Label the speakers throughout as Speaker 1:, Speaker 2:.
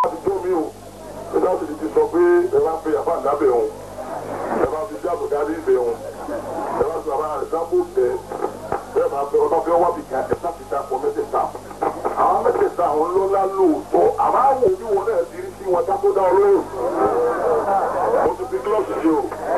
Speaker 1: ti jó mi o nígbà tí ti sọ pé ẹ bá fi àbá lábẹ́ òun ẹ bá fi jáàbò dárí ìbẹ̀ òun ẹ bá fi àbá rẹ̀ sábò tẹ bẹ́ẹ̀ máa fẹ́ ọlọ́fẹ́ wá bì kan ẹ sáfi ta pọ̀ mẹ́tẹ̀ẹ̀ta àwọn mẹ́tẹ̀ẹ̀ta àwọn lọ́lá lóòótọ́ àmọ́ àwọn òbí wọn náà ti rí sí wọn dákó dá olóòrùn mo ti fi gílọ́ọ̀sì sí o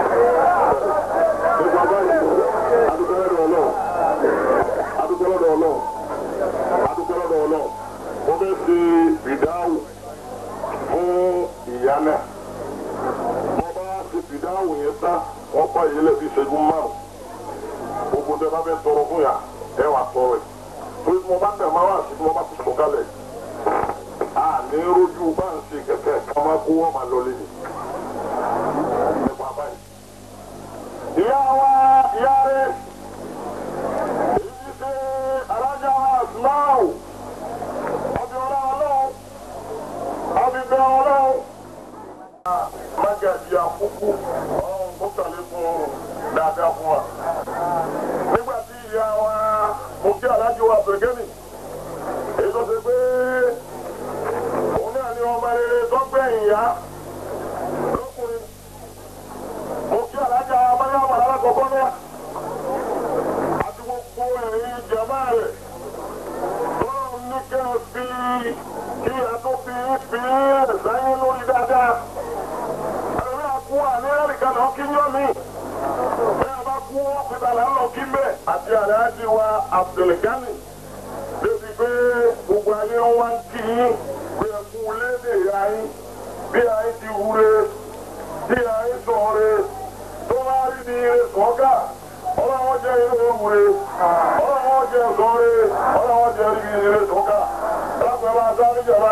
Speaker 1: nípa báyìí adúgbò lọ́dọ̀ ọlọ́run adúgbò lọ́dọ̀ ọlọ́run adúgbò lọ́dọ̀ ọlọ́run mo fẹ́ ṣe ìdáhùn fún ìyá náà wọ́n bá ṣe ìdáhùn yẹn tán wọ́n pa ìyẹlẹ bíi ìṣẹ́jú márùn gbogbo tẹ bá fẹ́ tọrọ fún yà ẹ wà tọrọ ẹ torí tí mo bá tẹ̀ máa wà sí tí mo bá ti sọ kálẹ̀ a ní rojú bá ń ṣe kẹ̀kẹ́ kí wọ́n máa kó wọ́n máa lọ lẹ́yìn nípa báyìí. ìyá wa ìyá rẹ̀ èyí ti ṣe alájà wa àsùmáwò ọbẹ̀ ọlá ọlọ́run ọbẹ̀ bẹ̀ ọlọ́run. mágàjì àkókò ọ̀hún kó sàlékún dáadáa fún wa. nígbà tí ìyá wa mo kí alájọ wa bẹ̀gẹ́nì èyí tó ṣe pé òun náà ní ọmọ rere tó gbẹ̀yìn yá lọ́kùnrin. mo kí alájà abáyáwá alákọ̀ọ́kọ́ náà àti gbogbo ẹ̀rín jàmá rẹ̀ tọ́lọ́run ní kẹ́ ẹ fi kí ẹ tó fi fi sáyé lórí dáadáa. ẹ̀rí àkú àníyànríkà náà kí yọ́ mi. bí a bá kú ọ̀pìtàlá lọ kí mbẹ́ àti àdáyájí wa Abdulgani débi pé gbogbo ayé wa ń kí yín pé ẹ kú léde ìyá yín bí ayé ti wúre bí ayé sọ̀rọ̀ tó bá rí ni ire sọ́gà ọlọ́wọ́ jẹ́ ilé ìwúre ọlọ́wọ́ jẹ́ sọ́rẹ́ ọlọ́wọ́ jẹ́ ibi ire sọ́gà lápẹ́ bá sáré jọba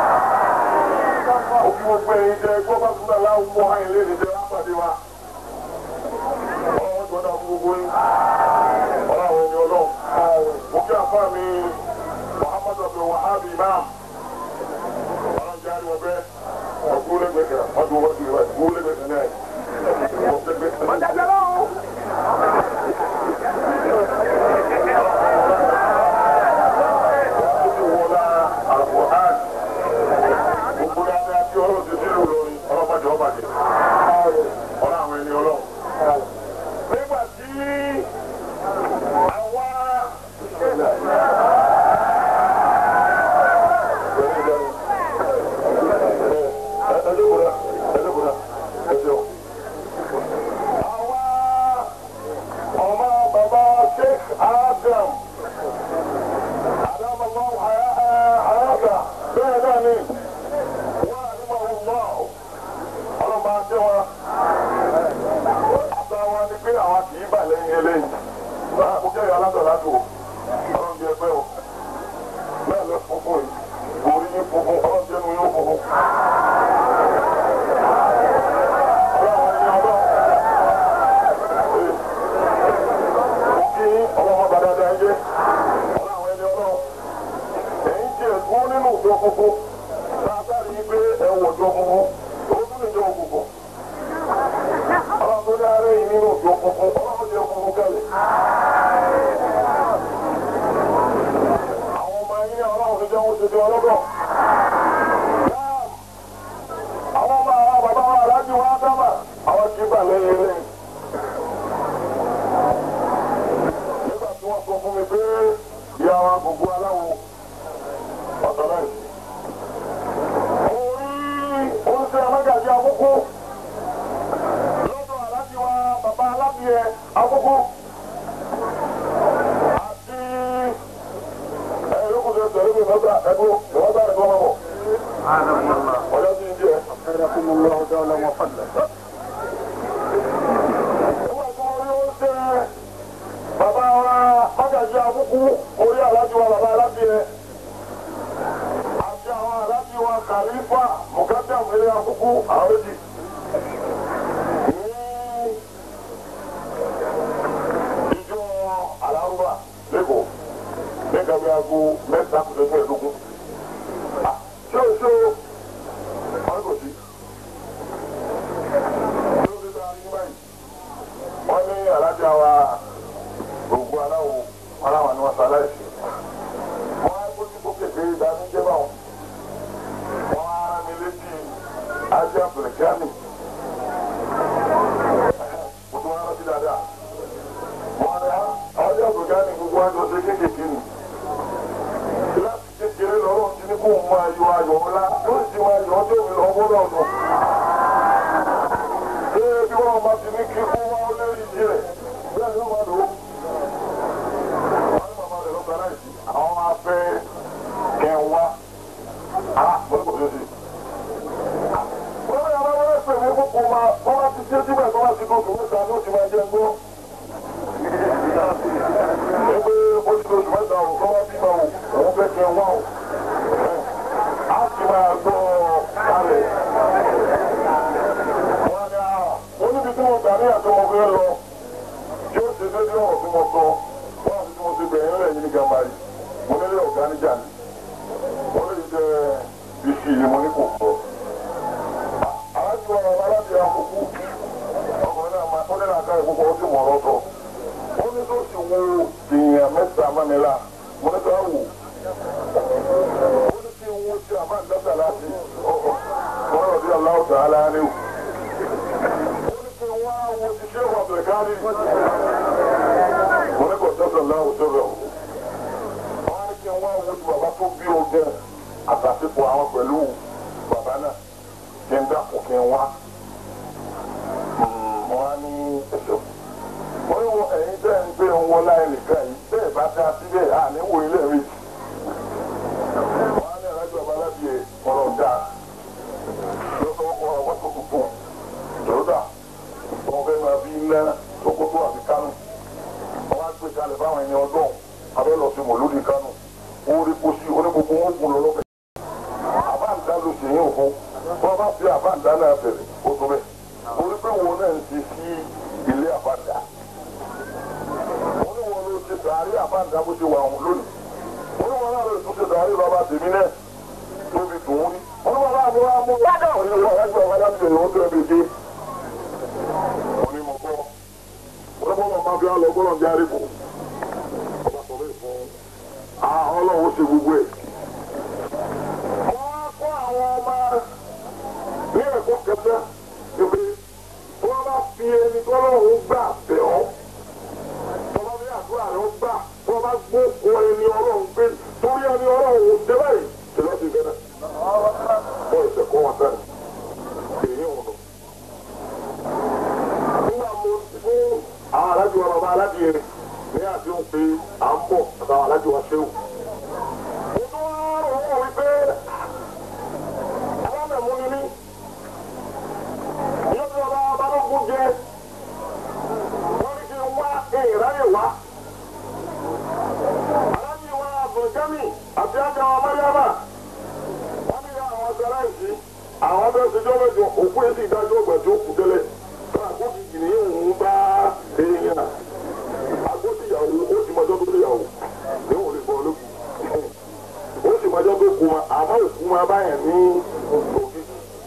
Speaker 1: òkú gbogbo ẹ̀yin jẹ́ gbọ́ bá kúrò láwùjọ àyìn lé ní jẹ́ lápàdé wa ọlọ́wọ́ jọ dá gbogbo yín ọlọ́wọ́ ẹni ọlọ́run mo kí àfáà mi Muhammad Abdul Wahab Imam ọlọ́run jẹ́ àríwọ̀ bẹ́ẹ̀ ọ̀gbọ́n lẹ́gbẹ̀ẹ́ kan ọdún wọ́n ti rẹ̀ gbọ́n lẹ́gbẹ̀ẹ́ kan náà ọ̀gbọ́n Nígbà tí àwa ọmọ bàbá Sheikh Adam Adam Allah hayata bẹ́ẹ̀ náà ni wọ́n àdúgbò ọ̀gbọ́n ọlọ́mọ àti wọn àtàwọn ni pé àwọn kì í bà lẹ́yìn eléyìí mo kẹ́yọ̀ alátọ̀ látò ọlọ́run bí ẹgbẹ́ o bẹ́ẹ̀ lọ funfun yìí orí yín funfun ọlọ́run jẹ́nu yóò funfun. ọlọ́run ẹni ọlọ́run kí ọlọ́mọ bá dáadáa yé ọlọ́run ẹni ọlọ́run ẹ̀yin tí ẹ̀ dúró nínú ìjọ funfun látàrí pé ẹ wọ̀ ìjọ funfun ó tún lè jọ òkùnkùn ọlọ́run tó ní ara yìí nínú ìjọ funfun ọlọ́run jẹ́ funfun kẹ́lẹ̀. àwọn ọmọ ẹ̀yin ọlọ́run ti jẹ́ wọ́n ti di ọlọ́gọ̀. àwọn ọmọ àwọn bàbá wa aláàjì wa dábà àwọn kì í bà lẹ́yìn lẹ́yìn. nígbà tí wọ́n sọ fún mi pé ìyá wa gbogbo aláwo ọ̀tọ̀ náà sí. orí oúnjẹ amágàjì àkókò lọ́dọ̀ aláàjì wa bàbá alábìyẹ àkókò àti ẹ̀yọ́kùnrin tẹ̀lé mi lọ́gbà ẹ̀gbọ́ ìwọ́gbà ẹ̀gbọ́ mọ́mọ́. ọjọ́ tí ń jẹ́
Speaker 2: خيركم الله تعالى وفضله
Speaker 1: nígbà tí wọ́n rí oúnjẹ bàbá wa mágàjì àkókò orí aláàjì wa bàbá alábìyẹ àti àwọn aláàjì wa kàlífà mùkátà mẹ́rin àkókò àwọn méjì. ní ìjọ alárúbà lẹ́kọ̀ọ́ nígbà bí aago mẹ́ta kò tó mẹ́ẹ̀ẹ́dógún. ṣé o ṣé o wọ́n kò sí. ṣé o ti ta ní báyìí? wọ́n ní alájà wa gbogbo aláwo aláwa ni wọ́n sọ aláìsí. wọ́n á gbójú sókè pé ìdánújẹ́ báwọn. wọ́n á rán mi àbùkánì mo tún wá rántí dáadáa wọn ni àwọn àbùkánì gbogbo àjọ ṣe kéékèèké ni láti kékeré lọ́rọ̀ ti ní kó o máa yọ ayọ̀ ńlá yóò sì máa yọ ọjọ́ mi lọ́wọ́ lọ́dún. ṣé bí wọ́n bá ti ní kí kó wá ó lérí ìdí rẹ̀ bẹ́ẹ̀ ló máa lò ó. wọ́n ní màmá rẹ̀ lọ́gbà láìsí àwọn afẹ́ kẹwàá á mọ́tò tó ṣe. wọ́n ní àwọn ọmọ ẹgbẹ́ mi kókó máa wọ́n bá ti ṣe síbẹ̀ tó bá ti dókòó mẹ́ta ní oṣù máa jẹ́ gbọ́. ẹgbẹ́ oṣù oṣù mẹ́ta ò kọ́ wá bímọ ò òun fẹ́ kẹ wá ò. a sì máa gbọ́ kalẹ̀. wọ́n ní à wọ́n níbi tí mo gbà ní àtọmọ fẹ́ lọ tí ó ṣe dédé ọ̀rọ̀ tí mo sọ wọ́n àti tí mo ṣe bẹ̀rẹ̀ ńlẹ̀ yìí ní gàmbárì mo nílé ọ̀gá níjà ni wọ́n lè jẹ́ bísí ni mo ní kò sọ. aláàjì wọn àwọn aláàbí àkókò ọkùnrin náà máa tọ́lẹ̀ náà ká ìkókò ó sì mọ̀ ọ́rọ́ sọ. ó ní tó sì wo èèyàn mẹ́ta mọ́nilá mo ní ká wò. ó ní kí n wo sí àbá ìdásà láti wọ́n rọ̀ bí aláwọ̀ tàn án láàrin o. ó ní kí n wá wo ti ṣé wà bẹ̀rẹ̀ kárí. mo ní kò tẹ́sán láwùjọ sọ̀rọ̀ wọ́n ní kí n wá wo ti bàbá tó bí o jẹ́ àtàtìpọ̀ àwọn pẹ̀lú bàbá náà kí n dákun kí n wá. mo wá ní ẹ̀sọ́. mo ní wo ẹ̀yin tẹ́ ń gbé ń wọlá ẹnìkan yìí bẹ́ẹ̀ bá dá síbẹ̀ à ní wo ilé rí. wọ́n á ní alájọ babalábí ẹ̀ ọ̀rọ̀ dá lọ́sọ̀ ọkọ̀ ọwọ́ tó tuntun lọ́dà wọ́n fẹ́ máa bí iná Sókótó àti Kánò wọ́n á gbé kalẹ̀ fáwọn ẹni ọdún abẹ́lọ́sí mọ̀lúdì Kánò orí kò sí onígbogbo wọn kún lọ́lọ́bẹ̀. àbáǹdá ló ṣe yín òfin wọ́n bá fi àbáǹdá náà bẹ̀rẹ̀ ó tó bẹ́ẹ̀ orí pé wọn náà ń ti sí ilé àbáǹdá. wọ́n ní wọn ló ti sàárì àbáǹdá bó ṣe wà wọn lónìí. wọ́n ní wọn náà ló tún ṣe sàárì bàbá tèmi náà tóbi dùn ún ní. wọ́n ní wọn náà mú wá mú ládọ̀ ní wọn lájú àwọn aláṣẹ ìwọ́n tó ẹbí dé. wọ́n ní mo kọ́ wọ́n ní bọ́lá máa fi á lọ bọ́lá ń járe kù. ọba sọ bẹ́ẹ̀ fún un àwọn ọlọ́run ṣe gbogbo ẹ̀. wọ́n á kó àwọn ọmọ ní ẹ̀kọ́ kẹta ìpè wọ́n bá fi ẹni tọ́lọ́run gbà bẹ̀ ọ́. tọ́lá bí àdúrà rẹ̀ ó gbà wọ́n bá gbóko ẹni ọlọ́run pé torí ẹni ọlọ́run ṣe báyìí ṣe lọ́ọ́ ti bẹ̀rẹ̀. wọ́n ìṣẹ̀ kọ́ wọn sẹ́ni èyí ò nù. nígbà mo fún àwọn alájọ bàbá aládìyẹ ní àdéhùn pé à ń bọ̀ àtàwọn alájọ wa ṣéwù. mo tún wá rò wọ́n wípé alámẹ̀mú ni mí. yóò tí ọba balógun jẹ wọ́n ní kí n wá ìráyè wá. alájì wa abdulgami àti ajá wa mariama wọ́n ní ìyá àwọn aṣáláìsí àwọn abẹ́ ṣèjọ́ mẹ́jọ òkú èsì ìdájọ́ ọgbà tí ó kù tẹ́lẹ̀ fún àkókò kìnìún òun bá èèyàn agbóṣìyàwó ó sì mọjọ́ tó léyàwó ní òun lè bọ́ olókùn ó sì mọjọ́ tó kù wọn àmọ́ òkú wọn báyẹn ní òbí.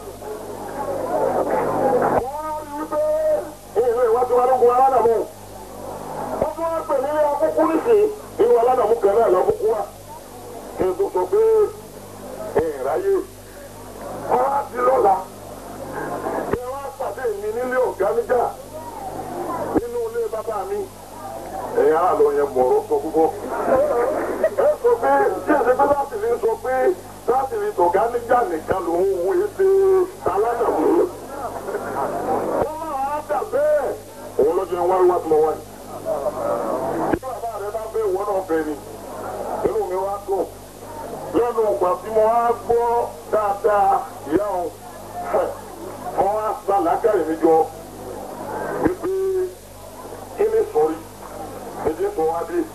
Speaker 1: wọ́n rí i pé ìlú ìwádìí wọn ló gun aládàmú wọ́n tún wá pè nílé akókó nìsín inú aládàmú kan náà lọ́kùnkún wa kí n tó sọ pé ìráyè wọ́n á di lọ́la kí wọ́n á pàdé mi nílé ọ̀gá níjà nínú ilé bàbá mi ẹ̀yin aráàlú yẹn mọ̀ọ́rọ́ sọ púpọ̀. ẹ sọ pé tí èsì pé láti fi sọ pé láti fi tọ̀gá níjà nìkan lòún wo ètè aládàmú. wọ́n máa dà bẹ́ẹ̀. òun ló ti ń wáyé wá tí mo wáyé. bí bàbá rẹ bá fẹ́ ìwọ náà fẹ́ ni inú mi wá dùn. lẹ́nu ìgbà tí mo wá gbọ́ dáadáa ìyá òun mo wá sa làákàyè mi jọ wípé kí ni sọ̀rí èdè tó wá dé.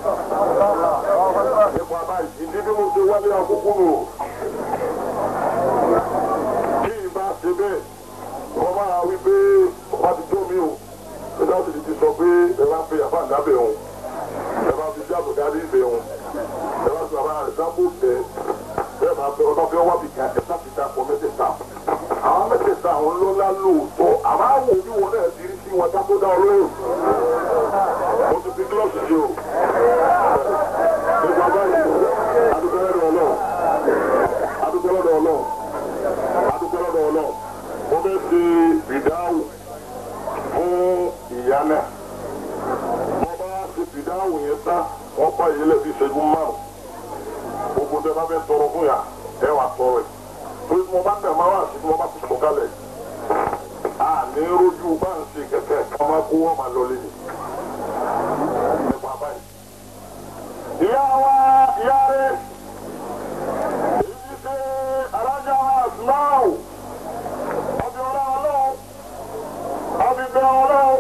Speaker 1: Nípa báyìí, ìdí bí mo ṣe wálé àkókò nù. Kí n bá ṣe bẹ́ẹ̀, wọ́n máa wí pé ọba ti tó mi o. Ṣé láti ti sọ pé ẹ bá fi àbá ìdábẹ̀ òun? Ẹ bá fi jáàbò dárí ìbẹ̀ òun? Ẹ bá fi àbá ìdábò tẹ̀? Bẹ́ẹ̀ máa fẹ́ ọba fẹ́ wá bì kan ẹ̀ sáfì dá pọ̀ mẹ́tẹ̀ẹ̀ta. Àwọn mẹ́tẹ̀ẹ̀ta àwọn ńlọ́lá lóòótọ́. Àmọ́ àwọn òbí wọn náà ti rí sí wọn dá tó dá ọlọ́run mo ti fi gílọ́ọ̀sì yìí o. nípa báyìí adúgbò lọ́dọ̀ ọlọ́run adúgbò lọ́dọ̀ ọlọ́run adúgbò lọ́dọ̀ ọlọ́run mo fẹ́ ẹ wà sọ rẹ̀ torí tí mo bá tẹ̀ máa wà sí tí mo bá ti sọ kálẹ̀ a ní rojú bá ń ṣe kẹ̀kẹ́ kí wọ́n máa kó wọ́n máa lọ lé ní. nípa báyìí. ìyá wa ìyá rẹ̀ èyí ti ṣe alájà wa Asmau ọbẹ̀ ọlá ọlọ́run ọbẹ̀ bẹ̀ ọlọ́run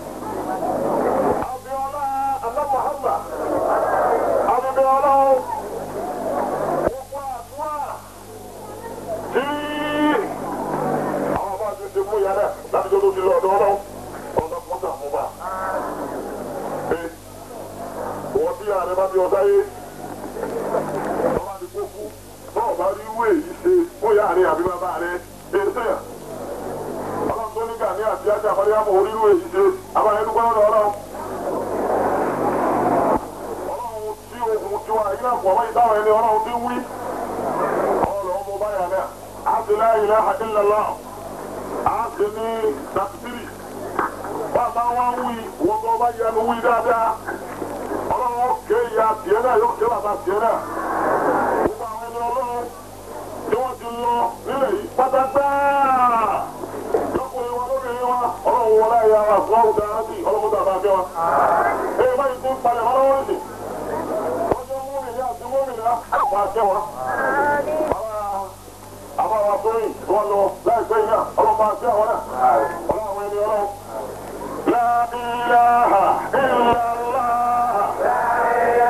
Speaker 1: ọbẹ̀ ọlá Allah Muhammad ọbẹ̀ bẹ̀ ọlọ́run gbogbo àdúrà tí àwọn bá ti ṣe fún ìyá náà láti tó tó ti lọ ọ̀dọ̀ ọlọ́run ọ̀dọ̀ kọ́tà fún bá. wọ́n tí ààrẹ bá bí ọ̀dá yé ọba ti kó fún náà bá rí ìwé yìí ṣe fún ìyá rẹ̀ àbí bàbá rẹ̀ ṣe é sèyàn. ọlọ́run tó ní gàní àti ajá àfọdíyàmọ̀ orí ìwé yìí ṣe abáyé dúpẹ́ lọ́dọ̀ ọlọ́run. ọlọ́run tí ohun tí wàá yín náà pọ̀ wáyé táwọn ẹni ọlọ́run ti wí. ọlọ́run ọmọ báyà náà á ti la ilaha illallah á ti ní takbiri. bàbá wa ń wí wọ́n tó bá yẹnu wí dáadáa. ọlọ́run ké ìyá tiẹ̀ náà yóò ké bàbá tiẹ̀ náà. gbogbo àwọn ẹni ọlọ́run tí wọ́n ti lọ nílẹ̀ yìí pátápá. lọ́kùnrin wa lóbìnrin wa ọlọ́run wọlé ẹ̀yà wa fún àwùjọ àti ọlọ́run tó àbá fẹ́ wa. ẹ báyìí ti ń palẹ̀ wọn lọ́wọ́ nìyí. wọ́n jẹ́ múmi-ní àti múmi-ní àpò àṣẹ wọn. àwọn àwọn akọrin tí wọ́n lọ láìpẹ́ yìí náà ọlọ́run àṣẹ àwọn náà. ọlọ́run àwọn ẹni ọlọ́run. La ilaha illallah.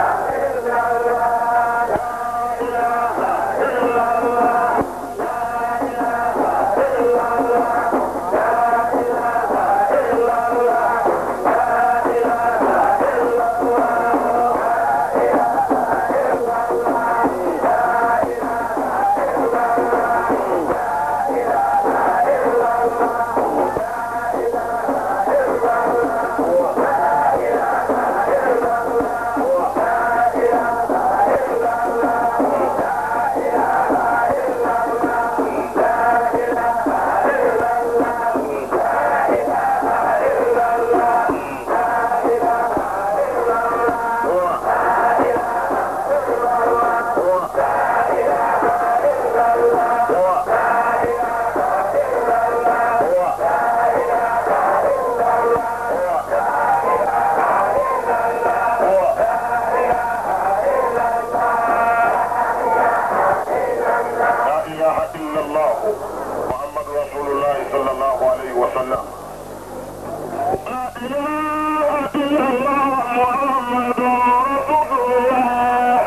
Speaker 1: لا إله إلا الله محمد رسول الله صلى الله عليه وسلم لا إله إلا الله محمد رسول الله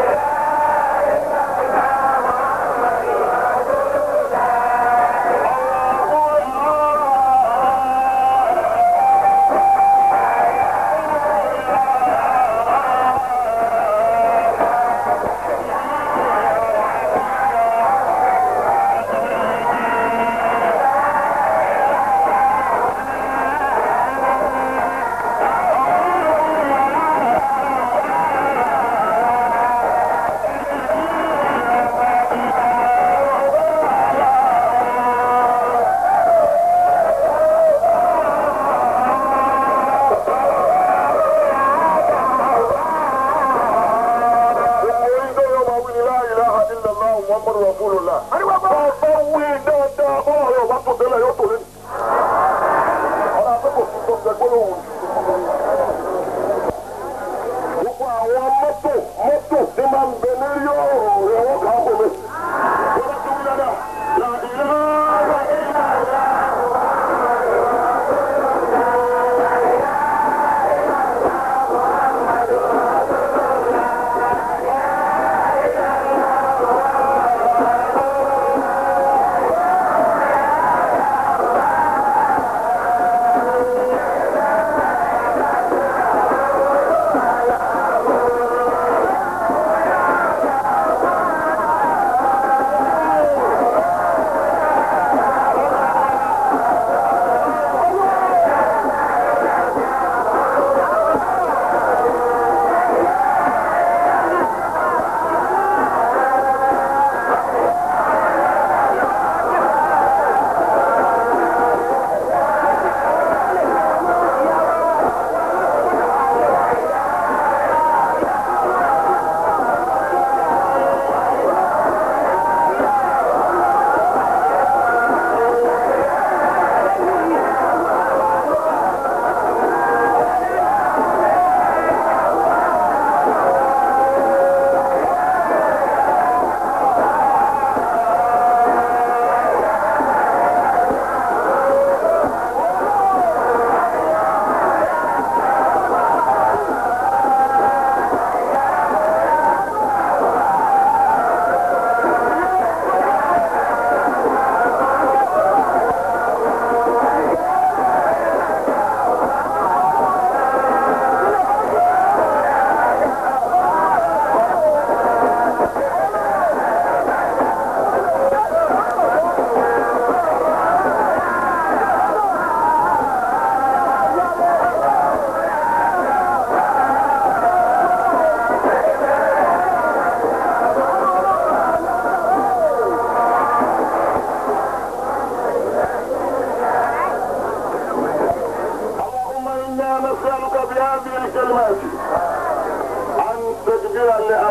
Speaker 1: orí tó yọ máa wí ní la ilaha illallah muhammadu rasulullah. bá a bá wí dáadáa bọ́lá yóò bá tó délẹ̀ yóò tó lé ní. ọ̀rọ̀ akẹ́kọ̀ọ́ tó tó ṣe gbọ́dọ̀ wù. gbogbo àwọn mọ́tò mọ́tò tí máa ń bẹ ní yóò rẹ̀ wọ́n kà á kò mí. wọ́n bá tó wí dáadáa. la ilaha illallah.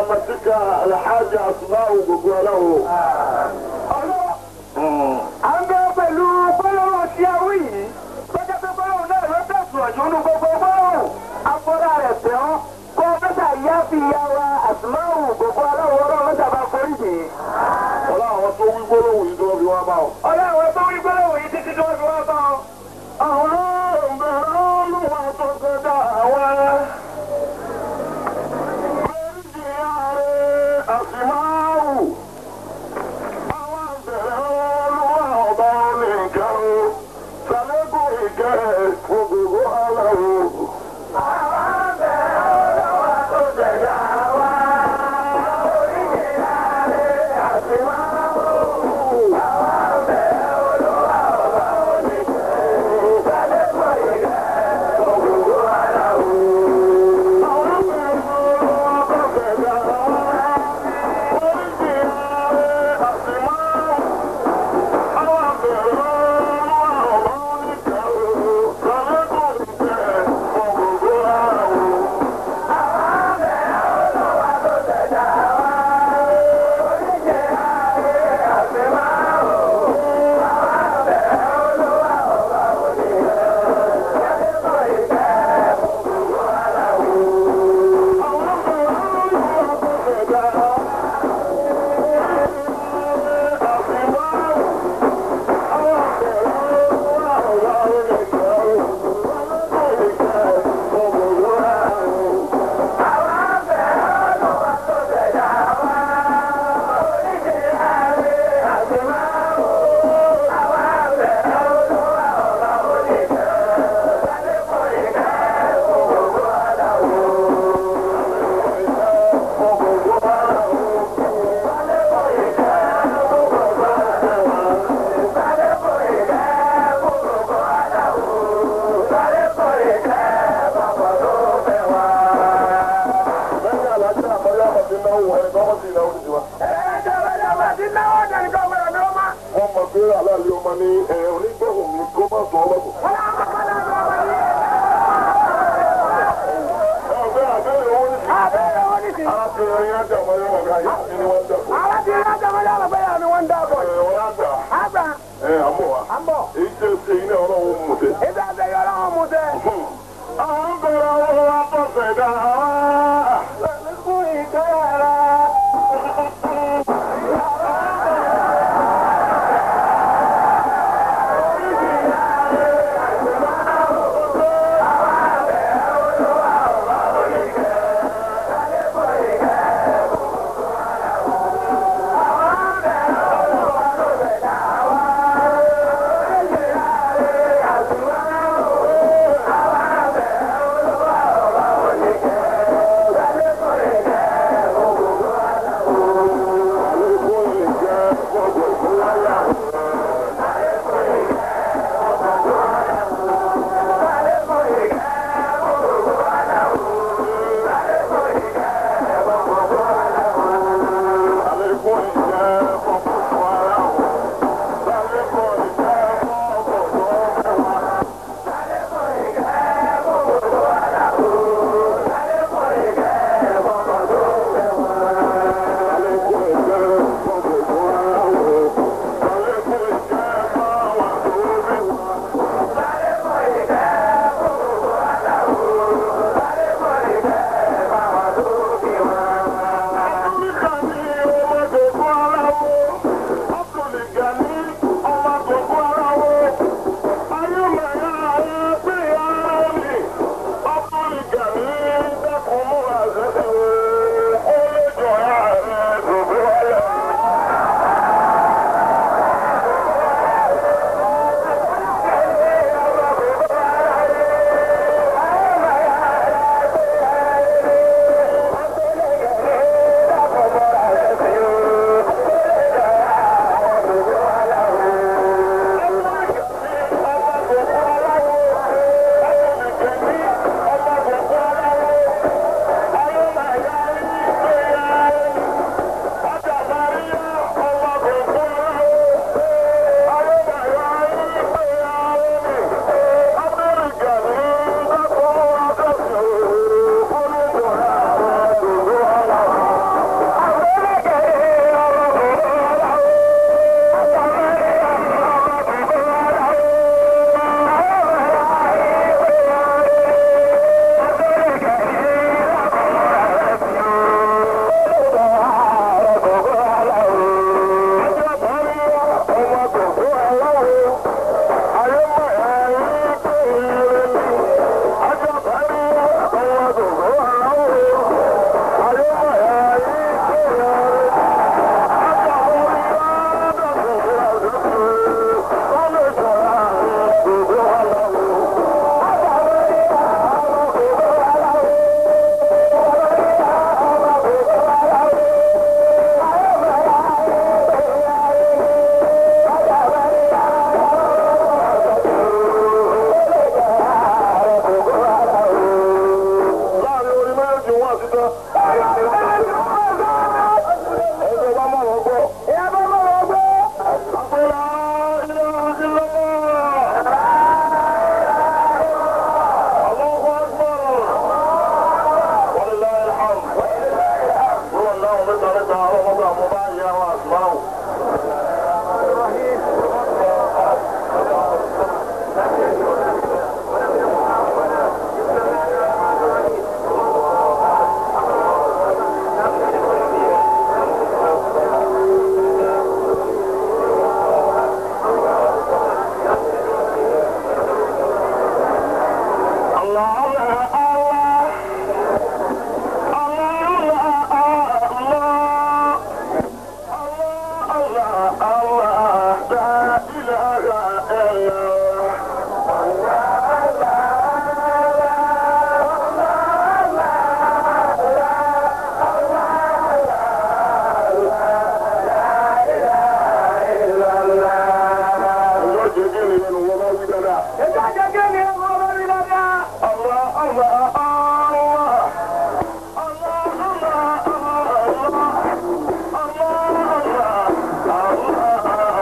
Speaker 1: برحمتك الحاج أسماء بقوله
Speaker 3: à ń bẹ pẹ̀lú gbólóhùn tí a wí yìí tó jẹ́ pé gbólóhùn náà ló tẹ̀sùn ọ̀jọ́ nínú gbogbo gbólóhùn afọ́lá rẹ̀ tẹ̀ ọ́ kó o mẹ́ta yá fi ya wa àtúmáwù gbogbo aláwọ̀ ọlọ́run mẹ́ta bá forí jì í.
Speaker 1: ọlá àwọn tó wí gbólóhùn yìí tó fi wá bá ọ.
Speaker 3: ọlọ́run tó wí gbólóhùn yìí títí tó fi wá bá ọ.
Speaker 1: àwọn ọ̀bẹ̀rẹ̀ olúwa tó kọjá wa. méjì ààrẹ àsìmáwù. àwọn ọ̀bẹ̀rẹ̀ olúwa ọba oníkan. sàlẹ́kùn ìkẹ́ gbogbo aláwọ̀. lẹ́yìn alájà àmọ́lẹ́ àmọ́tí náà wọ̀ ẹ̀ lọ́wọ́ sí ìnáwó ti wa. wọ́n mọ̀ pé aláàlẹ́ ọmọ ní ẹ̀ onígbọ̀hùn mi kó má sọ ọlọ́kùn. ẹ̀ ọ̀gbẹ́ àbẹ́rẹ́ owó ní sí. arákùnrin yẹn ajá ọmọ yẹn wọ̀gá yẹn ní wọ́n jà fún. ẹ̀ wọ́n á gbà ẹ̀ àmọ́ wa. èyí tẹ́ ṣe iná ọlọ́run mú tẹ́. àwọn ń bẹ̀rẹ̀ owó wa tó ṣẹ̀dá.
Speaker 3: Thank
Speaker 1: الله الله لا إله إلا الله Ọjọ́ jẹ́ kí ni ẹnu wọn bá wí dáadáa.
Speaker 3: Ètò àjẹgẹ́ ni ẹ̀rọ ọ̀rọ̀ rí dáadáa.
Speaker 1: Allah, Allah, Allah. Allah, Allah, Allah. Allah, Allah, Allah.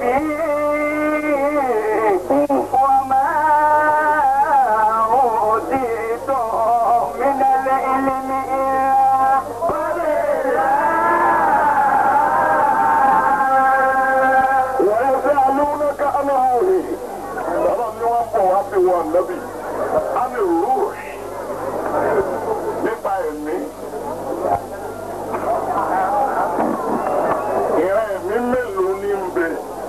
Speaker 3: ربي وما أوتيت من العلم إلا
Speaker 1: ويسألونك عن هذه ọlọ́run ni wọ́n bọ̀ wá sí wọn lẹ́bí àmì rúùs nípa ẹ̀mí ìran ẹ̀mí mélòó ní ń bẹ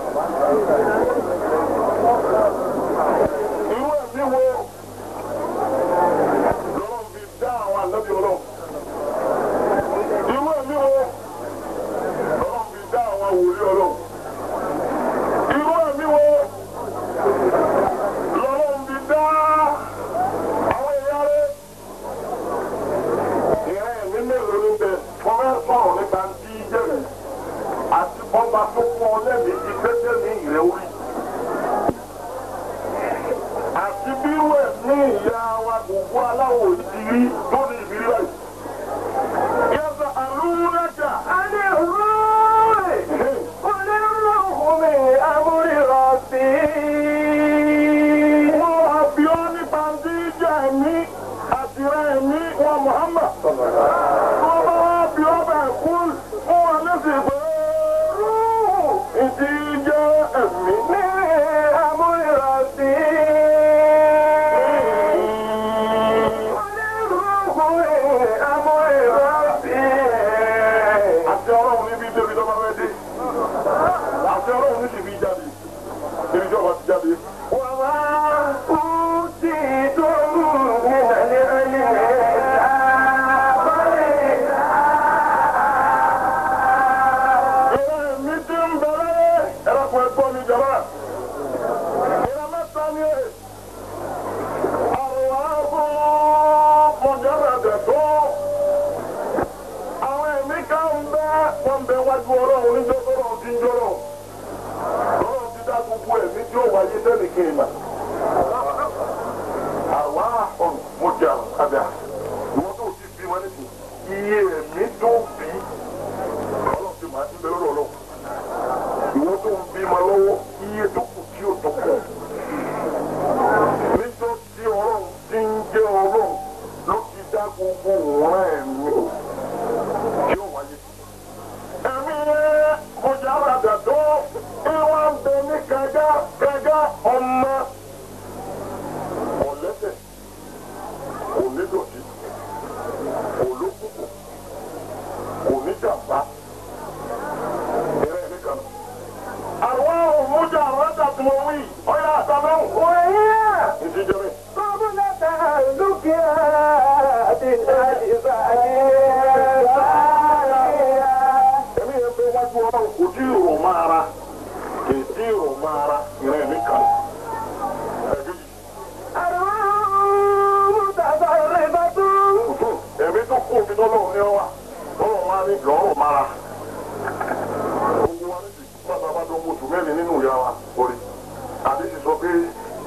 Speaker 1: irú ẹ̀mí wo lọ́rọ̀ fi dá àwọn àlẹ́bí ọlọ́run irú ẹ̀mí wo lọ́rọ̀ fi dá àwọn wòlíì ọlọ́run irú ẹ̀mí wo lọ́lọ́run fi dá àwọn èèyàn rẹ̀. ìrẹ́ ẹ̀mí mélòó ní bẹ wọ́n fẹ́ sọ̀rọ̀ nípa tí í jẹ́rẹ̀ àti ọba tó fún ọ lẹ́mìí ti gbẹ́sẹ̀ ní ìrẹ́ orí. àti bírú ẹ̀ ní ìyá wa gbogbo aláwọ̀ ìdírí tó ní ìbírí báyìí. yẹ́sà àlùmúnájà.
Speaker 3: عن الروح قل الروح من أمر ربي
Speaker 1: wọ́n wá bí ọ́ nípa tí í jẹ́ ẹ̀mí àti rẹ̀ ẹ̀mí wọn Muhammad. Wọ́n bá wá bí ọ́ bẹ̀ kú fún wọn lẹ́sìn pé rúù ìdí jẹ́ ẹ̀mí.
Speaker 3: من أمر ربي قل الروح من أمر ربي
Speaker 1: Àti ọlọ́run níbi débi tó bá fẹ́ dé. Àti ọlọ́run ní sì fi jáde. Ibi tí ọba ti jáde.
Speaker 3: وما أوتيتم من العلم إلا قليلا
Speaker 1: Ìrẹ́ ẹ̀mí tí ń bẹ̀rẹ̀ ẹ̀rọ̀kùn ẹ̀gbọ́n mi jọba. Ìrẹ́ mẹ́ta ni ẹ̀. Àrùn ààbò mọ̀jára dẹ̀ tó. Àwọn ẹ̀mí ká ń bẹ́ wọ́n bẹ wájú ọlọ́run níjọ́ tọ́lọ́run ti ń jọ́rọ̀. Lọ́run ti dá gbogbo ẹ̀mí tí ó wáyé sẹ́nì kí n mà. Àwa ọ̀nà mo jà kàdà. Ìwọ́n tó ti bí wọn nísìnyí. Iye ẹ̀mí tó bí ọlọ́run ti máa ti bẹ lọ́dọ̀ ọlọ́run. Ìwọ tó ń bímọ lọ́wọ́ iye tó kù tí ó tó kù. Níjọ́ tí ọlọ́run ti ń jẹ́ ọlọ́run ló ti dá gbogbo òun ẹ̀mí tí ó wáyé. Ẹ̀mí yẹn mo jẹ́ àràdà tó ìwà ń bẹ ní kẹjá kẹjá ọmọ. Ọ̀lẹ́sẹ̀ kò ní dọ̀tí kò lókùnkùn kò ní jàmbá. Ìrẹ́ mi kan. Àwọn òmùjà àrọ́jà tí mo wí, ọ̀yà àtàlọ́hùn.
Speaker 3: وهي
Speaker 1: Ìdí jẹ́ mi.
Speaker 3: قبل تهلكها بالأجزاء
Speaker 1: Ẹ̀mí yẹn pé wájú ọlọ́run kò tí ì rò máa ra. Kì í tí ì rò máa ra. Ìrẹ́ mi kan. Ẹ̀gẹ́jì.
Speaker 3: أرواح متصرفة
Speaker 1: Ẹ̀mí tó kú omi tó lọ́run ní ọ wà. Ọlọ́run wá ní lọ́rùn máa ra. Gbogbo wa ní ti bàbá bá dán oṣù mẹ́rin nínú ìyá wa orí. Àdéhùn sọ pé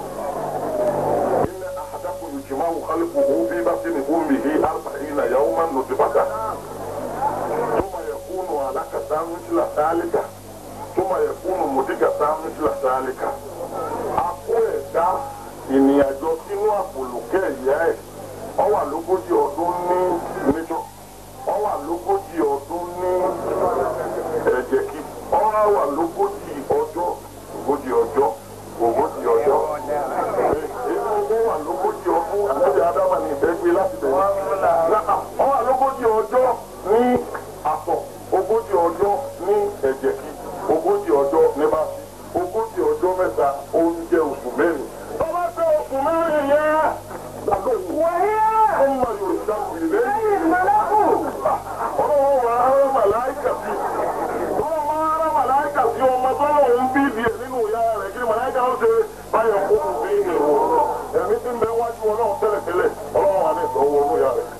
Speaker 1: إن أحدكم يجمع خلقه في بطن أمه أربعين يوما نطفة ثم يكون علقة مثل ذلك ثم يكون مضغة مثل ذلك. Akó ẹ̀dá ìrìnàjò sínú àpòlùkẹ́ ìyá ẹ̀ ọ wà lógójì ọdún ní níjọ́ ọ wà lógójì ọdún ní ẹ̀jẹ̀ kí ọ wà lógójì ọjọ́ ogójì ọjọ́ ogójì ọjọ́ inú owó wà lógójì ọdún àlejò adama ní ìbẹ́gbé láti bẹ̀rẹ̀ ọ wà lógójì ọjọ́ ní àtọ̀ ogójì ọjọ́ ní ẹ̀jẹ̀ kí ogójì ọjọ́ ní báṣí ogójì ọjọ́ mẹ́ta oúnjẹ oṣù mẹ́rin. tọ́lá tẹ oṣù mẹ́rin yẹn gbàgbọ́ ìwọ.
Speaker 3: وهي
Speaker 1: ọmọ yorùbá ìrìlẹ̀
Speaker 3: أي الملك
Speaker 1: ọlọ́wọ́ wa ara màláìkà sí ọlọ́wọ́ wa ara màláìkà sí ọmọ tọ́lọ̀ ń bí ìdí ẹ̀ nínú ìyá rẹ̀ kí ni màláìkà ó ṣe báyọ̀ kó kù sí ìhìn o ẹ̀mí tí ń bẹ wájú ọlọ́run tẹ́lẹ̀tẹ́lẹ̀ ọlọ́run wà ní ìsọ̀wọ́ orú ìyá rẹ̀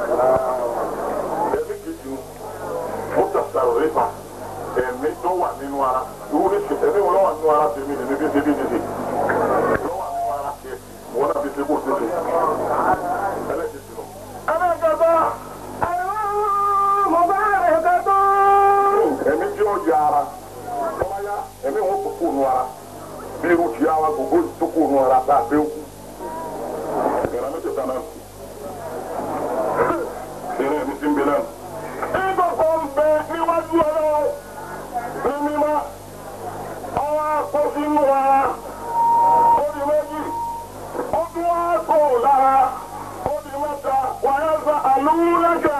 Speaker 1: ẹ̀mí kejì ni mọ́tàṣà rẹ́pà ẹ̀mí tó wà nínú ara irú ní ṣe ẹ̀mí wọn lọ́wọ́ nínú ara tèmi lèmi bí tèmi tèmi lọ́wọ́ nínú ara tiẹ̀ wọn náà bí tèmi kò tèmi ẹlẹ́kejì lọ. ẹlẹ́kẹta
Speaker 3: أرواح مباركة
Speaker 1: ẹ̀mí tí ó yà ara tọ́lá yá ẹ̀mí wọn kò kú nu ara bí irú ti àwọn gbogbo tó kó nu ara tá a gbé kú ìrìn mẹ́tẹ̀ẹ̀ta náà ìrìn ẹ̀mí ti ń bẹ náà. ìgbọ̀kọ̀ ń bẹ níwájú ọlọ́run ní mímọ́ ọwọ́ akọ sínú ara ó di méjì ó tún wá kó lára ó di mẹ́ta wàyà sa àlùmúlẹ́kà.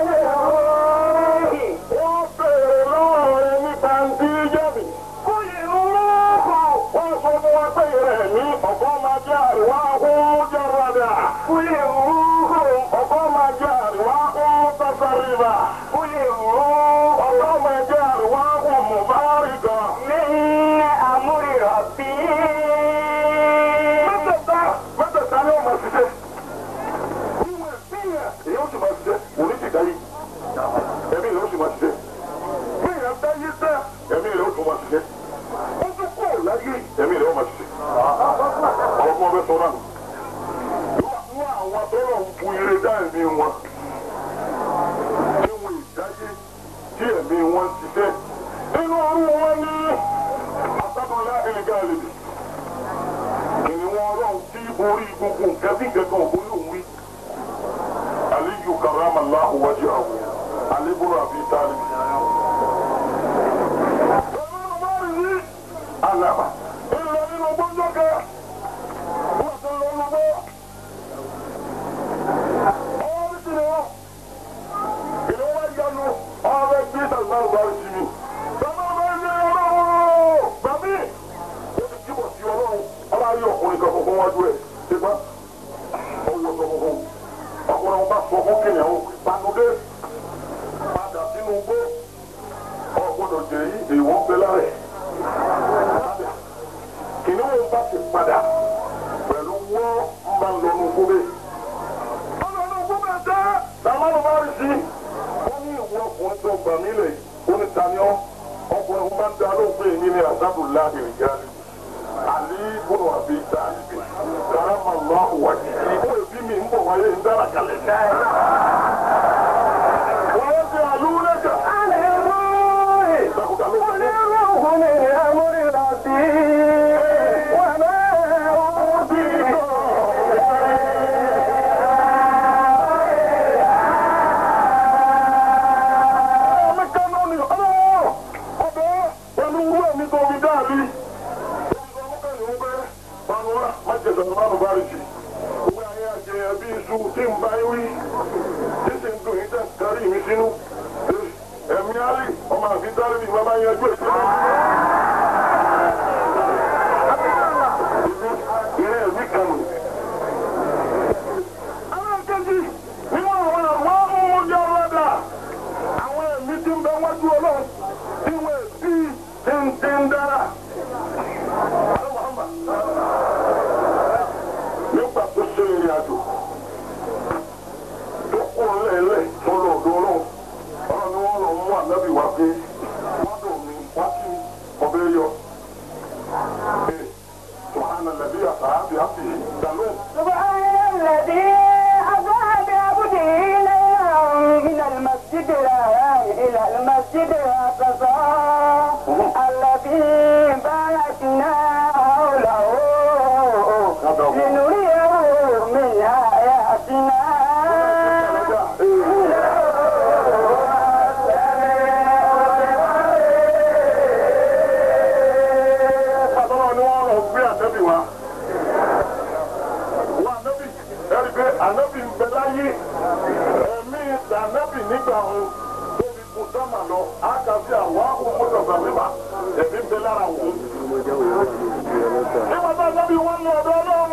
Speaker 1: wọ́n béèrè lọ́wọ́ rẹ nípa ntí jẹ́bi. kúyè ńlọ́kọ̀ wọ́n sọ fún wa pé rẹ̀ ní ọ̀gọ́ máa jẹ́ àríwá ọ̀hún jẹ́rọ̀dà. kúyè ńlọ́kọ̀ ọ̀gọ́ máa jẹ́ àríwá ọ̀hún tẹ̀sẹ̀rìbà. kúyè ńlọ́kọ̀ ọ̀gọ́ máa jẹ́ àríwá ọ̀hún mùbárìkà. mẹ́tẹ̀ẹ̀ta mẹ́tẹ̀ẹ̀ta ni ó máa ṣiṣẹ́. ìwé ìpínyà èyí ó sì máa ṣiṣẹ́ òní ti dá yìí ẹ̀mí rẹ̀ ó sì máa ṣiṣẹ́. bí ìyá bá yé tẹ́ ẹ̀mí rẹ̀ ó tún máa ṣiṣẹ́. ó tún kó láyé ẹ̀mí rẹ̀ ó máa ṣiṣẹ́. ọ̀rọ̀ fún ọbẹ̀ sọ́nà nù. nínú àwọn tọ́lọ̀ ń bu ire dá ẹ̀mí wọn. tí wọn ìdáyé tí ẹ̀mí wọn ń ṣiṣẹ́. nínú ọrùn wọn ní asádọ́lá ẹ̀lẹ́gàlẹ́bì. kìnìún ọlọ́run tí orí gbogbo nǹkan bí nǹkan kan òbó lòún rí. aliyu karamallahu wajhahu aliburu abi talib. alaba ìlọ nínú gbọ́njọ́ kẹ wọ́n ti lọ lọ́wọ́ ọwọ́ bí ti lè wọ́n ìlú wa yanu ọ̀rẹ́ bí salman bari sí mi salman bari sí ọlọ́wọ́ bàbí ó ti jíbọ̀ sí ọlọ́run ọlá ayé ọkùnrin kan fọwọ́ wájú ẹ̀ ṣe bá ọwọ́ sọ fún ọkùnrin bá sọ fún kìnìún panudé padà sínú igbó ọgbọ́dọ̀ jẹ yí èèwọ̀ ń bẹ lára ẹ̀. kìnìún bá ti padà pẹ̀lú wọ́n ń bá lọ nù igbó bẹ́ẹ̀. wọ́n lọ nù igbó bẹ́ẹ̀ tẹ́ sàmánù bá rí sí. wọ́n ní ìwọ ọkùnrin tó gbà mí lẹ̀ ó ní taniọ́ ọkùnrin bá ń da lóhùn pé èmi ni àdábùlá ìrìnjáde. àlí bùnú àbí tàbí karama lọ́hù wájú. ìbò èbí mi ń bọ̀ wáyé ń dára kalẹ̀. wọ́n yẹ ti àlùlẹ́kà. Sàkùtà ló wọlé. ọmọ kánú ni ọlọ́wọ́ ọbẹ̀ pẹ̀lú irú ẹ̀mí tó fi dáàbí. Olùsọ ọmọkàn ní wọ́n bẹ́ panuwa májèlé ọ̀nà mánu bá rí jù. Owó ayé àjẹyàn bí iṣu tí ń bá wí. Tí sì ń dùn yín tẹ̀ kárí mi sínú. Ẹ̀míÁlì ọmọ àfi dárí mi máa máa yanjú èsì náà. Ilé ẹ̀mí kan nù. Alákejì nínú àwọn àwọn ọmọ ọlọ́dà àwọn ẹ̀mí tí ń bẹ wájú ọlọ́run tí wọ́n ti ti ń ti ń dára. nígbà tó ṣe ìrìn àjò tó kú lẹ́lẹ̀ tó lọ ọ̀dọ̀ ọlọ́run ọlọ́run ni wọ́n lọ mú ànábì wá pé wọ́n dùn mí wá sí ọbẹ̀ yọ. Subhana alladhi asra bi abdihi dalóhùn.
Speaker 4: سبحان الذي أسرى بعبده ليلا من المسجد الحرام إلى المسجد الأقصى الذي باركنا حوله لنريه من آياتنا
Speaker 1: Àtọ́lọ́ ni wọ́n lọ gbé ànábì wá. Wọ́n ànábì ẹ̀rí pé ànábì ń bẹ láyé. Ẹ̀mí ànábì nígbà òun tó fi kú sọ́mà lọ. Á kà sí àwọn àwọn mọ́tòkà mímà. Ẹ̀mí ń bẹ lára òun. Nígbà tá ànábì wọn lọ ọ̀dọ́ ọlọ́run.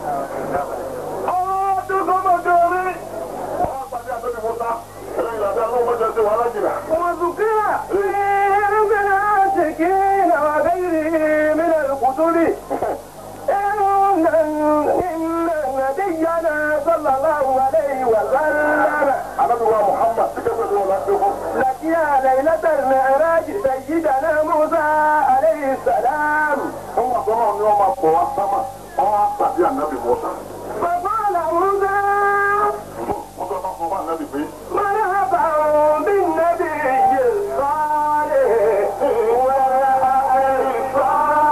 Speaker 1: Ọ̀rọ̀ tó sọ́mọ̀ kẹrin. Wọ́n á pàdé ànábì Mọ́sá. Ẹ̀rọ ìlànà àwọn ọmọdé ti wà lájìnà.
Speaker 4: وذكر في علم العاشقين وغيره من الكتب إن إن نبينا صلى الله عليه وسلم
Speaker 1: Ànábì wa Muhammad ti kẹ́kọ̀ọ́ ní wọn láti fún.
Speaker 4: لقي ليلة المعراج سيدنا موسى عليه السلام
Speaker 1: Wọ́n wà sọ́nà ni wọ́n máa pọ̀ wá sámà. Wọ́n wá pàdé ànábì Mọ́sá.
Speaker 4: فقال موسى
Speaker 1: Wọ́n sọ fún ọmọ ànábì pé.
Speaker 4: مرحبا بالنبي الصالح والصالح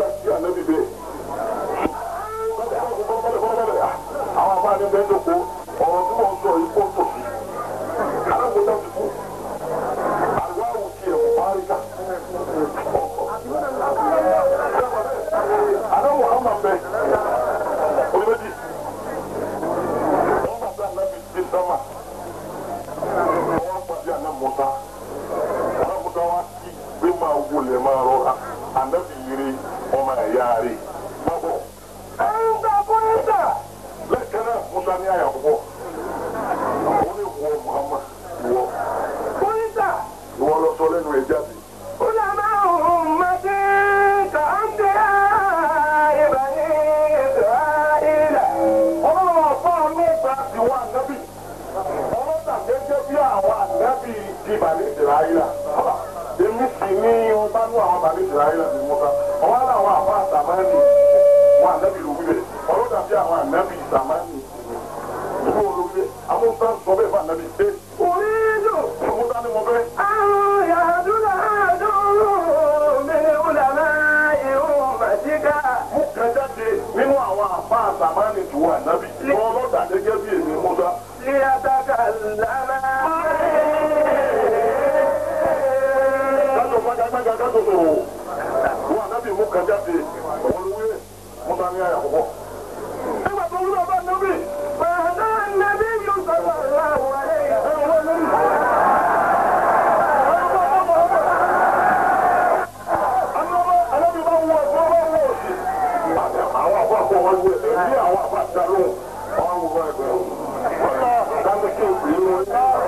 Speaker 1: musa kí anabi bẹ́ẹ̀. àwọn àbá ni bẹ́ẹ̀ dọ̀kọ́ ọ̀rọ̀ tí wọ́n sọ yìí kó tó sí. alágbèéká ti kú. àwa ò tiẹ̀ paríkà. àná muhammad bẹ́ẹ̀ onímẹ́jì. wọ́n bá bá anabi dé sámà. wọ́n pàdé àná musa. àná musa wá sí pé máa wọlé máa rọra. anabi yiri ọmọ ẹ̀yà rẹ̀. má bọ̀. lẹ́kẹ̀ẹ́ náà musa ní àyà púpọ̀. ó ní wọ muhammad wọ. ìwọ lọ sọ lẹ́nu ẹ̀ jáde. ọlọ́run ọ̀fọ́ mi gba ìwọ ànábì. ọlọ́dà gẹ́gẹ́ bí àwọn ànábì ti bàlẹ́ ìsirayílà. èmi sì ní ọba ní àwọn bàlẹ́ ìsirayílà ní musa. ọwọ́ àwọn àwọn àtàmánì wọn ànábì ló wí bẹ́ẹ̀. ọlọ́dà bí àwọn ànábì ìsàmánì. ìwọ ló wí bẹ́ẹ̀. àwọn musa sọ bẹ́ẹ̀ fún ànábì. ẹ musa ni mo fẹ́. mú kan jáde nínú àwọn àfa àtàmánì tó wà ànábì. ọlọ́dà gẹ́gẹ́ bí èmi musa. kájọ gbàgbàgbà kájọ sọ̀rọ̀ wọn ànábì mú kan jáde olùwé musa ní àyà púpọ̀. nígbà tó wúlò bá ànábì. ànábì bá wọ ọ̀sán bá wọ òsì. àwọn àbọ̀ àpò wọn wọ ẹ̀mí àwọn àbọ̀ àdàlù wọn wọ ẹgbẹ́ wọn. kámi kí n pè é wọn.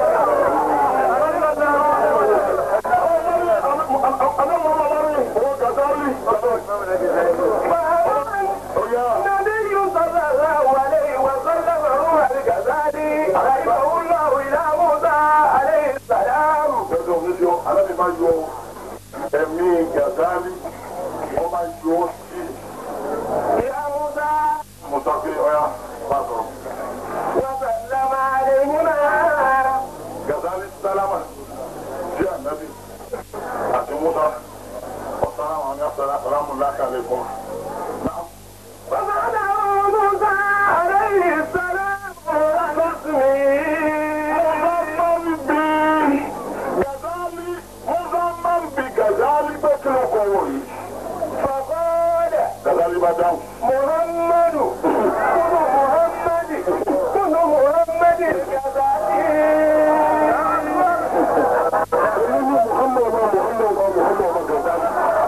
Speaker 1: ẹ̀mí gàdálì wọ́n máa yọ ọ́ sí mùsàfí ọ̀yà pàtó. gàdálì sálámà sí ànábì àti musa ọ̀sán àwọn àmì àṣàlá sàlámù lákàlẹ̀ fún wa. gàdálì musa máa ń bi gàdálì pé kí ló kọ wọ̀nyí. gàdálì bá dáhùn.
Speaker 3: Muhammadu, kunu Muhammadi, kunu Muhammadi, Gazali.
Speaker 1: èmi ní muhammed ọba muhammed ọba muhammed ọba gàdálì.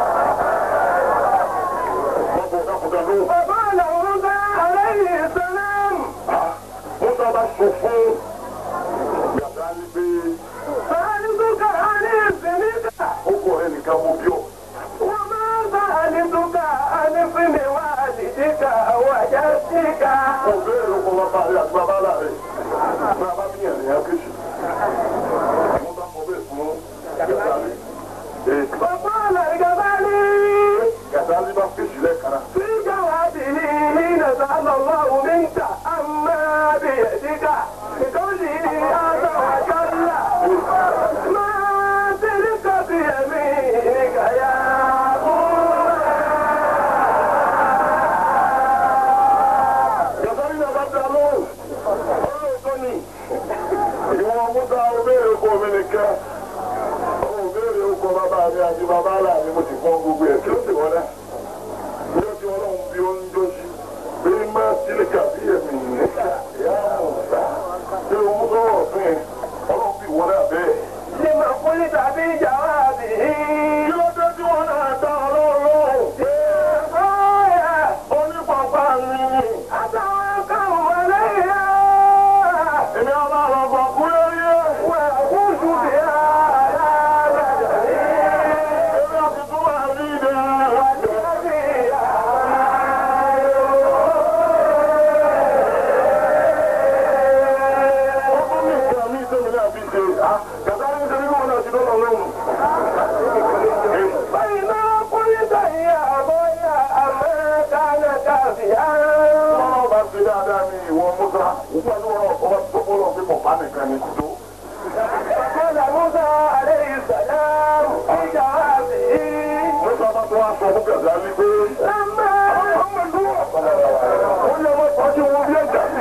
Speaker 1: wọ́n bọ̀ dákúndà lóhùn.
Speaker 3: Bàbá Làwùrúgbà aláìní sálám.
Speaker 1: musa bá sọ fún gàdálì pé
Speaker 3: Sàálùkà àní ìsìnìkà.
Speaker 1: ó kọ̀ ẹ́ nìkan mú bí ọ.
Speaker 3: Wọ́n máa ń sàálùkà àní fúnmi wá àlìdíkà wàjá síkà.
Speaker 1: mo bẹ̀rẹ̀ ló kọ́ bàbá rẹ̀ àti bàbá rẹ̀ bàbá bí yẹn nìyẹn kéṣì. mo bá mọ bẹ́ẹ̀ fún gàdálì. ee
Speaker 3: Bàbá Làgàbálí.
Speaker 1: gàdálì bá kéṣì lẹ́ẹ̀kan.
Speaker 3: في جوابه حين سأل الله منك أما بيدك بقوله عز وجل ما تلك بيمينك يا
Speaker 1: gàdálì náà bá dá lóhùn. ọlọ́run tó ní. ìwọ̀n musa ó béèrè oko mi nìkan. ó béèrè oko bàbá mi àti bàbá rà mi mo ti fọ́n gbogbo ẹ̀ kí ló ti wọ́n náà. Ìjọ tí ọlọ́run bí ó ń jóṣì, bí máa sílíkà bí ẹ̀mí níkà, ìyá Mùsá. Bí o mú sọ́wọ́ fún ẹ, ọlọ́run bí wọ́n náà bẹ́ẹ̀.
Speaker 3: لما قلت بجوابه
Speaker 1: Kí ló dé tí wọ́n náà dá ọlọ́run lóhùn?
Speaker 3: قال
Speaker 1: Onípàpá mi ni.
Speaker 3: أتوكل عليها
Speaker 1: Èmi á máa lọ gbọ̀ kú lórí ẹ̀.
Speaker 3: وأخوض بها على بدني
Speaker 1: Èmi àti tún wà ní ìdẹ́. Ó tún ní nǹkan mi tó mi náà fi ṣe. Gàdá ní ṣe bí wọ́n náà ti lọ́lọ́ lóhùn. Ọlọ́run bá ṣe dáadáa ní ìwọ Musa. Nígbà tí wọ́n náà kọ́ tó bọ́lọ̀ pé pọ̀pá nìkan ni tó. Musa bá ṣe tó wá sọ fún Gàzálì pé àwọn ọmọ ìlú ó ní ọmọ ìpàdé wọn bí ẹ̀jà sí.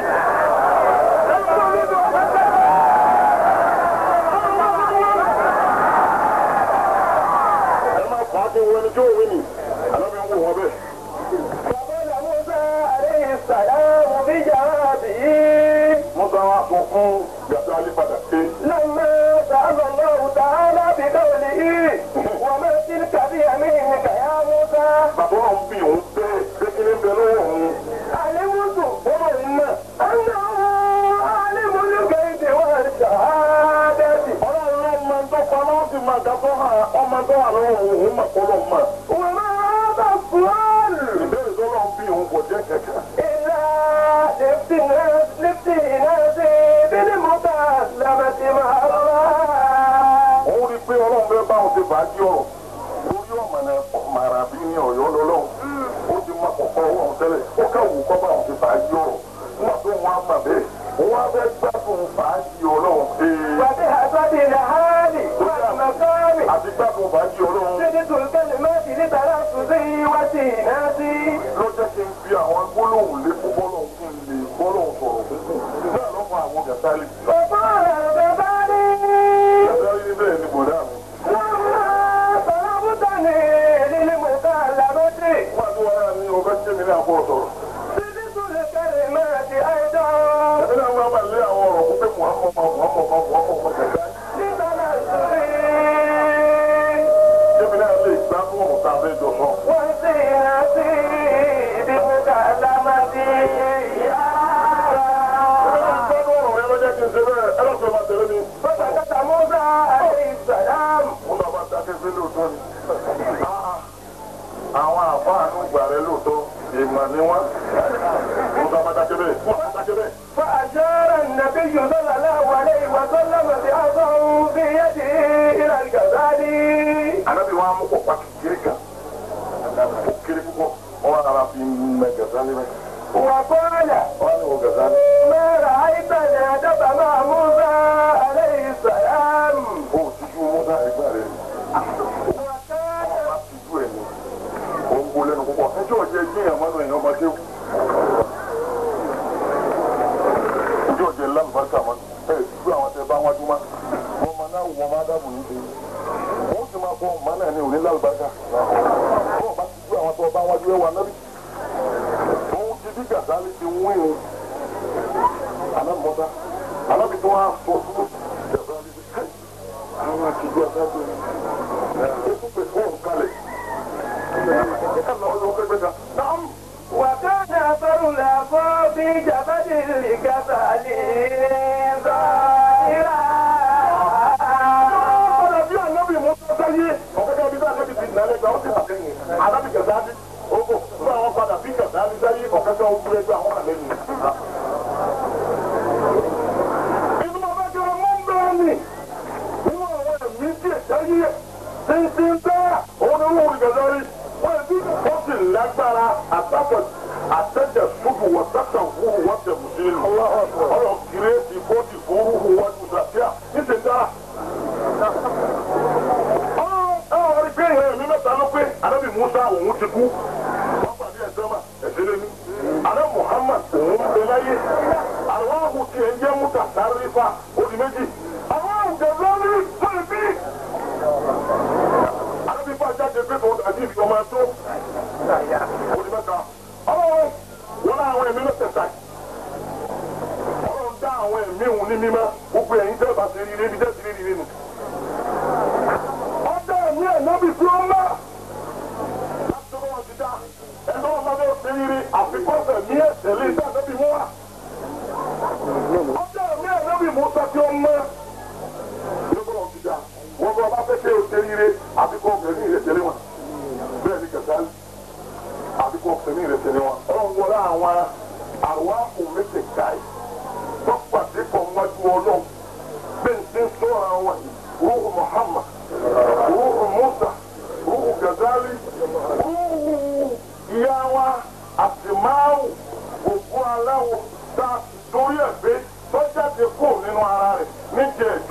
Speaker 1: ẹ má fà á kí wọn ẹni tí ó wí ni àná mi ń wò wọn bẹ́ẹ̀.
Speaker 3: فقال موسى عليه السلام بجوابه
Speaker 1: Musa wa sọ fún Gàzálì padà pé
Speaker 3: لما سأل الله تعالى بقوله وما تلك بيمينك يا موسى
Speaker 1: bàbá òun bí òun bẹ́ẹ̀ pé kí ní bẹ lọ́wọ́ òun.
Speaker 3: علمت أنه عالم الغيب والشهادة
Speaker 1: ọlọ́run ló máa ń tọ́pa láti máa dábọ́ hàn ọmọ tó wà lọ́wọ́ òun òun mà kọ́ lọ́ mà.
Speaker 3: وما هذا السؤال
Speaker 1: ìbéèrè tó lọ́n bí òun kò jẹ́ kẹ̀kẹ́.
Speaker 3: إلا لافتناس لافتناس بالمكالمة مع الله
Speaker 1: òun rí i pé ọlọ́run fẹ́ bá òun ti fàájì ọ̀rọ̀ lórí ọ̀mọ̀nà màrà bí ní ọ̀yọ́ lọ́lọ́run ó ti máa kọ̀kọ́ ọlọ́run tẹ́lẹ̀ ó káwù kọ́ bá òun ti fàájì ọ̀rọ̀ nígbà tó wọn á mà bẹ́ẹ̀ òun á fẹ́ gbádùn fàájì ọlọ́run ee
Speaker 3: وبحسب الحال والمكان
Speaker 1: àti gbádùn fàájì ọlọ́run
Speaker 3: زدت الكلمات لتلفظه وسيناتي
Speaker 1: ló jẹ́ kí n fi àwọn gbólóhùn lé fún bọ́lọ́hùn kí n lè bọ́lọ́hùn sọ̀rọ̀ fún un náà ló fa àwọn gàtálì.
Speaker 3: وقال الغزالي
Speaker 1: gàtálì ní bẹ́ẹ̀ ni bọ̀dá mi.
Speaker 3: لما طلبتني للمكالمة
Speaker 1: wọ́n ti wáyà ní ọbẹ̀ tí mi ní àbọ̀ sọ̀rọ̀.
Speaker 3: زدت الكلمات أيضا
Speaker 1: ẹ̀mí náà wọ́n máa lé àwọn ọ̀rọ̀ fún pé muhammed ma muhammed ma muhammed ma gàtálì.
Speaker 3: لتلفظه
Speaker 1: kébì náà lè gbá fún òun tá a fẹ́ jọ sọ.
Speaker 3: وسيناتي بمكالمتي يا
Speaker 1: gbọ́dọ̀ ọ̀rọ̀ yẹn ló jẹ́ kí n ṣe bẹ́ẹ̀ ẹ lọ́sọ̀rọ̀ máa tẹ̀lé mi.
Speaker 3: فسكت موسى عليه السلام
Speaker 1: mo náà máa dákẹ́ sí lóòótọ́ ni. àwọn àfáànù gbà rẹ lóòótọ́ ìmọ̀ ni wọ́n. mo náà máa dákẹ́ bẹ́ẹ̀. mo máa dákẹ́ bẹ́ẹ̀.
Speaker 3: فأشار النبي صلى الله عليه وسلم بعصاه بيده إلى الغزالي
Speaker 1: anabi wa mú kọ pàkì kiri kan ó kiri púpọ̀ wọn ara fi mẹ gàzálì mẹ
Speaker 3: وقال
Speaker 1: wọn ni wọ gàzálì
Speaker 3: ما رأيت الأدب مع موسى عليه السلام
Speaker 1: ó tijú mọ́tà ẹgbẹ́ rẹ
Speaker 3: وكان
Speaker 1: wọn bá tijú ẹ ní ó ń gbólẹ́nu púpọ̀ ẹjọ́ ọ̀jẹ̀ gbìyànjú mọ́nú èèyàn máa kéwù ẹjọ́ ọ̀jẹ̀ lálùbáríkà mọ́nú ẹ tijú àwọn tẹ bá wájú má wọn máa náà wọn máa dábò ní ṣe wọn sì máa kọ ọmọ náà ní òní lálùbáríkà wọn bá tijú àwọn tó bá wájú ẹ wà nábì òun ti bí gàzálì ti wín ní alámọ̀dá alábi tó wá sọ fún gàzálì bí káì àwọn àtijú àtàgbé ó tún pè fún òun kalẹ̀ ẹ lọ ọdún pẹpẹ kan náà
Speaker 3: وكان أثر العصا في جبل الغزالي ظاهرا
Speaker 1: ọ̀rọ̀ bí ànábì mú tó sáyé ọ̀gẹ́gẹ́ bí ànábì ti nà lẹ́gbẹ̀ẹ́ ó sì hà lẹ́yìn alábi gàzálì ó kò fún àwọn padà bí gàzálì sáyé ọ̀gẹ́gẹ́ ó kúrẹ́ gbé àwọn kàlẹ́ nù. inú ọba jẹ́ ọmọ ń bẹ́ẹ̀ ni nínú àwọn ẹ̀mí tí ẹ̀jẹ̀ yíyẹ tí ń bẹ́ẹ̀ òun ni wọ́n rí gàzálì wọ́n ẹ̀bí ó sì lágbára àtàkọ̀ àtẹ̀jẹ̀ ṣubú wọ́n tẹ̀sẹ̀ wúru wọ́n tẹ̀ mú sí ìlú ọ̀rọ̀ kìrẹ́ẹ̀tì bọ́dì fún rúhu wọn kù sàfíà níṣẹ́ dára ọ̀rọ̀ rí pé ìrìn mi mẹ́ta ló pé anábì musa òun ti kú wọ́n pàdé ẹ̀sẹ̀ mà ẹ̀sẹ̀ lẹ́nu aná muhammad òun ń bẹ láyé àwọn ahùn tí ẹ̀ ń jẹ́ múta sáré fa odi méjì àwọn ahùn jẹ̀ lọ́rí fún ìbí. anábì bá jáde pé tó dàbí ìfi ọmọ ẹ̀tọ́ odi mẹ́ta ọlọ́run wọn náà àwọn ẹ̀mí mẹ́tẹ̀ẹ̀ta ọlọ́run dá àwọn ẹ̀mí òun ní mímọ́ gbogbo ẹ̀yin tẹ́ bá ti rí rí bí tẹ́ ti rí rí rí nù ọjọ́ ẹ̀mí ẹ̀nàbì tí ó mọ́. láti ọwọ́ ti dá ẹ̀nà ọmọ bẹ́ẹ̀ ṣe rírí àfikọ́sẹ̀ ní ẹ̀sẹ̀ lé ní ànábì mú wa. ọjọ́ ẹ̀mí ẹ̀nàbì mú sọ tí ó mọ́. lọ́gbọ́n ti dá wọ́n bọ́ bá fẹ́ kí o ṣe rírí àfikọ́sẹ̀ ní ìrẹsẹ̀ lé wọn. bẹ́ẹ̀ ni kẹsàn-án àfikọ́sẹ̀ ní ìrẹsẹ̀ lé wọn. ọlọ́run wọlé àwọn àwa kò méjì káyì tó pàdé pọ̀ wájú ọlọ́run bẹ́ẹ̀ ń ṣe sọ́ra wọn ruhu Muhammad ruhu Musa ruhu Gazali ruhu ìyá wa àtìmáwò òkú aláwọ̀ tá a ti torí ẹ̀ pé sọ́jà ti kú nínú ara rẹ̀ níjẹ̀